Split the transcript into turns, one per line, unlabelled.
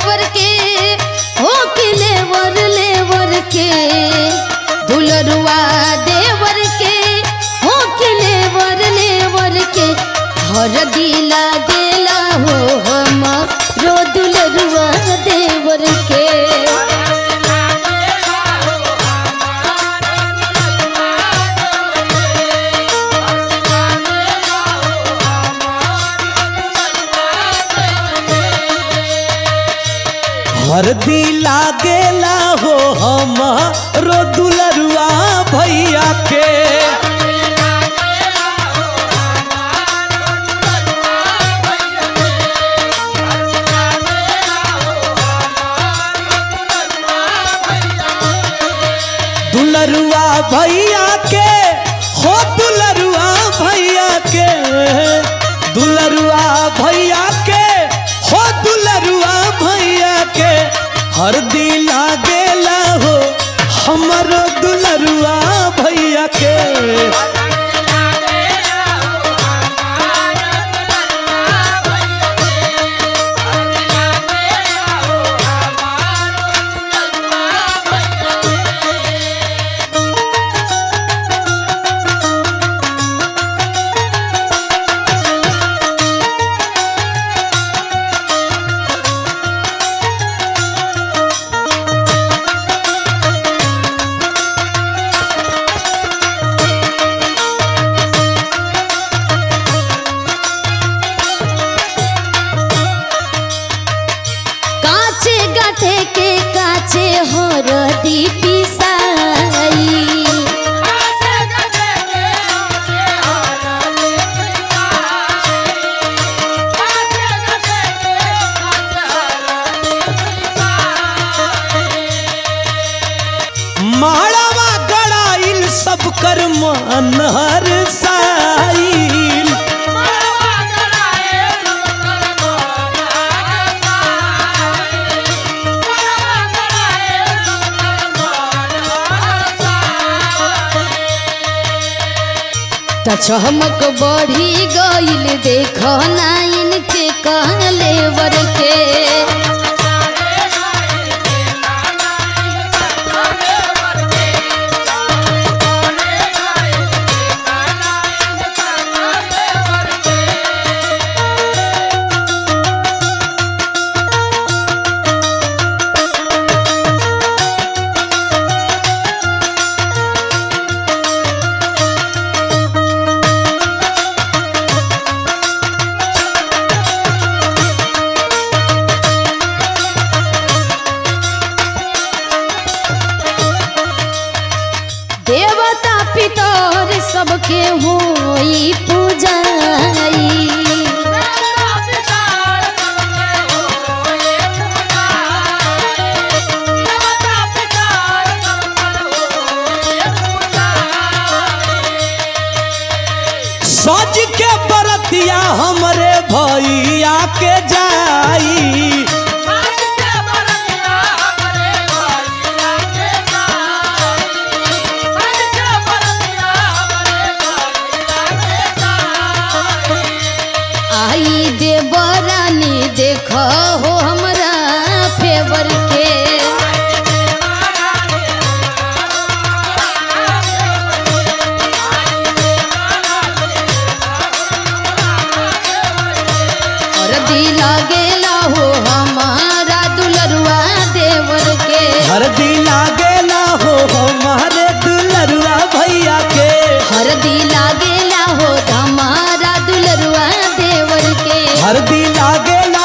देवर के हो कि लेवर लेवर के दुलरुआ देवर के हो कि लेवर लेवर के हर दिला गेला हो हम रो दुलरुआ देवर के
हरदी लागेला हो हम रो दुलरुआ भैया के दुलरुआ भैया के हो दुलरुआ भैया के दुलरुआ भैया के हो दुलरुआ भैया के हर दिल गेला हो हमरो दुलरुआ भैया के
काचे गाठे के काचे हरदी पिसाई
माड़वा गड़ाइल सब कर मन हर साइल
त चमक बढ़ी गईल देख नाइन के कहले वर के देवता पितर सबके होई पूजाई
सज के बरतिया हमरे भैया के जाई
आई देवरानी देख हो हमरा फेवर के हरदी लागेला हो हमारा दुलरुआ देवर के
हरदी लागेला हो हमारे दुलरुआ भैया के
हरदी लागेला हो हमारा दुलरुआ देवर के
हरदी लागेला